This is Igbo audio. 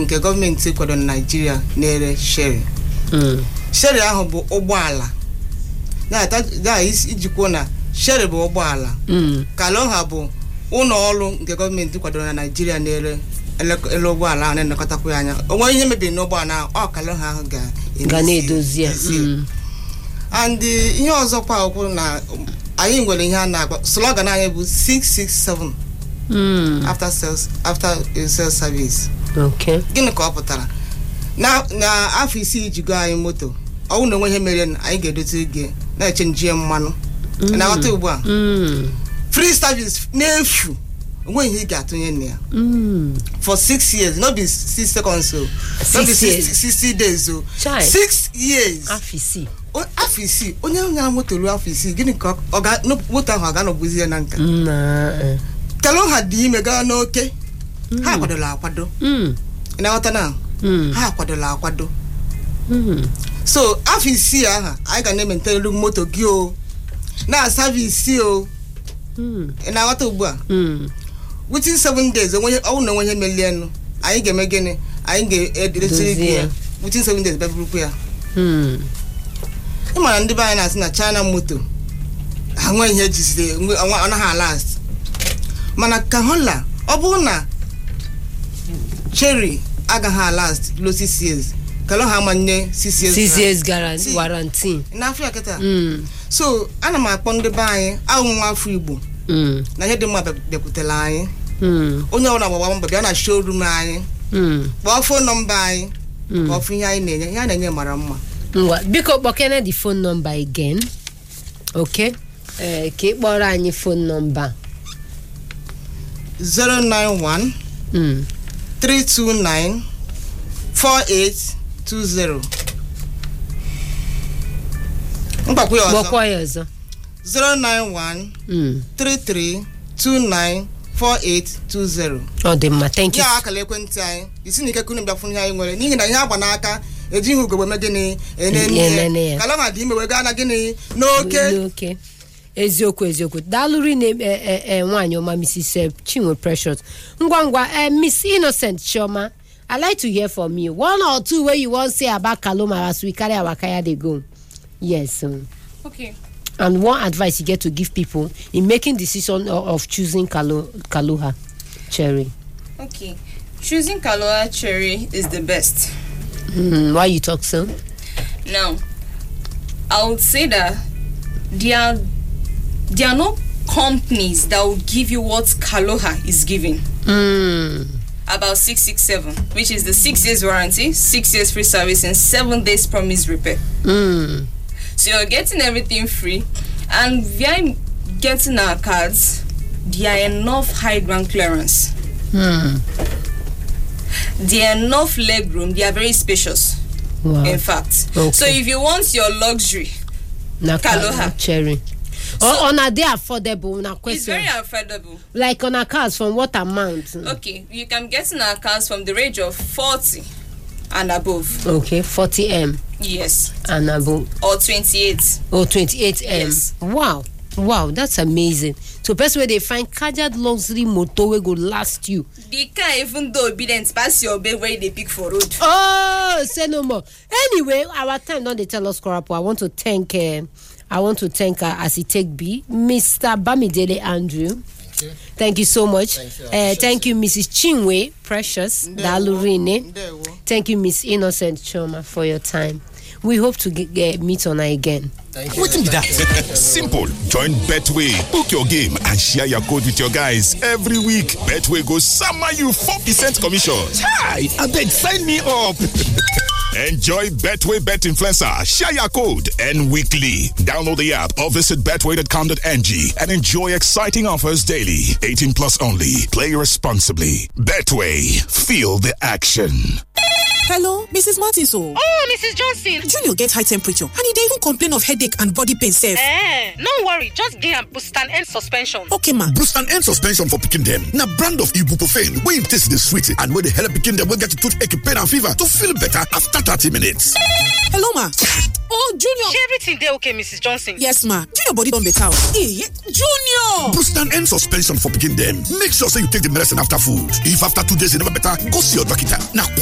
nke gọọmenti kwado na naijiria na-ere sheri Mm. sheri ahụ bụ ụgbọala na iji kwuo na sheri bụ ụgbọala Mm. kalọha bụ ụlọ ọrụ nke gọọmenti kwadoro na naijiria na-ere ele- ele ụgbọala ahụ na-elekọtakwa ya anya onwe ihe mebiri n'ụgbọala ahụ ọ kalọha ahụ ga ga na-edozi ya ezi- Mm. and uh, ihe ọzọkwa okwu na um, anyị nwere ihe a na-akpọ slogan anyị bụ 667 Mm. after sales after uh, sales service okay gịnị ka ọ pụtara na na afọ isii jigo anyị moto ọ bụrụ na onwe ihe mere anyị ga-edote gị na-eche nje mmanụ ị na-aghọta ugbu a Mm. free service n'efu onweghị ihe ị ga-atụnye na ya Mm. for six years no be six seconds o no be Six years. 60 60 days o Chai. six years afọ isii O- afọ isii onye nyara moto ruo afọ isii gịnị ka ọ ga no- moto ahụ ọ ga-anọbụzi ya na nka na eh. kelụ ha dị ime gaa n'oke ha kwadola akwado Mm. ị na-aghọta na Mm. ha kwadola akwado Mm. so afọ isii ahụ anyị ga na-ementere moto gị o na-asavisi o Mm. ị na-aghọta ugbu a Mm. within seven days onwe ọ bụrụ na onwe ihe melienụ anyị ga-eme gịnị anyị ga-edesiri gị Dozie ya ya. within seven days bịaburukwu ya Mm. ị mara ndị be anyị na-asị na china moto ha nwee ihe ejiziri nwe- ọ ọ naghị alast mana ka hola ọ bụrụ na cherry agaghị alast lo six years kalọ ha manye six years six na- years gara See. warranty n'afọ ya kịta Mm. so ana m akpọ ndị be anyị ahụ nwa afọ igbo Mm. na ihe dị mma bịa- bịakwutere anyị Mm. onye ọbụla gbagba mbọ bịa na showroom anyị Mm. kpọọ fon nọmba anyị Mm. kpọọ fụ ihe anyị na-enye ihe a na-enye mara mma ngwa biko kpọkene the phone number again okay eh, ka ị kpọrọ anyị phone number 091 mm. 329 4820 mgbakwa ya ọzọ kpọkwa ya ọzọ 091 Mm. 3329 4820 ọ dị mma thank you ya akara ekwentị anyị isi na ike kunu bịa fụ ihe anyị nwere n'ihi na ihe agba n'aka ejighị ugogbe me gịnị enene Enene ya. ya kala ma dị ime wega na gịnị n'oke n'oke eziokwu eziokwu daalụrị na e- e- e, nwaanyị ọma mrs eh, chinwe precious ngwa ngwa eh, miss innocent chioma i like to hear from you one or two wey you wan say about kaloma as we carry our kaya dey go yes um, Okay. and one advice you get to give people in making decision of, of choosing Kalo, kaloha cherry Okay. Choosing Kaloa cherry is the best. mm, why you talk so Now, I would say that there are there are no companies that will give you what Kaloha is giving. mm, About six six seven, which is the six years warranty, six years free service, and seven days promise repair. mm, So you're getting everything free, and via getting our cards, there are enough high ground clearance. mm. There are enough leg room. They are very spacious. wow In fact, Okay. so if you want your luxury, na Kaloha. Kaloha cherry So- or una dey affordable na it's question very affordable. like on a cars from what amount Okay, you can get in our cars from the range of 40 and above. okay 40m Yes. and above Or 28. oh 28m Yes. wow wow that's amazing so person wey dey find kajad luxury motor wey go last you The car, even though obedient, pass your bed where they pick for road. oh say no more anyway our time don dey tell us korapo i want to thank uh, i want to thank uh, as e take be mr bamidele andrew thank you so much Thank you. uh, thank you mrs chinwe precious dalurine ndewo thank you miss innocent choma for your time we hope to get, get meet on again Wetin be that? Simple. Join Betway. Book your game and share your code with your guys every week. Betway goes summer you 4% commission. Hi, abeg sign me up. Enjoy Betway Bet Influencer. Share your code and weekly. Download the app or visit betway.com.ng and enjoy exciting offers daily. 18 plus only. Play responsibly. Betway. Feel the action. Hello, Mrs. Martins. Oh, Oh, Mrs. Johnson. Junior get high temperature and he dey even complain of headache and body pain sef. Eh, no worry. Just give am Bustan End suspension. Okay, ma. Boost and end suspension for pikin dem. Na brand of ibuprofen wey im taste dey sweet and wey dey help pikin dem wey get toothache, pain and fever to feel better after thirty minutes. Hello, ma. Oh, Junior. Shey everything dey okay, Mrs. Johnson? Yes, ma. Junior body don better. oh. Eh, Junior. Boost and end suspension for pikin dem. Make sure say you take the medicine after food. If after two days e never better, go see your doctor. Na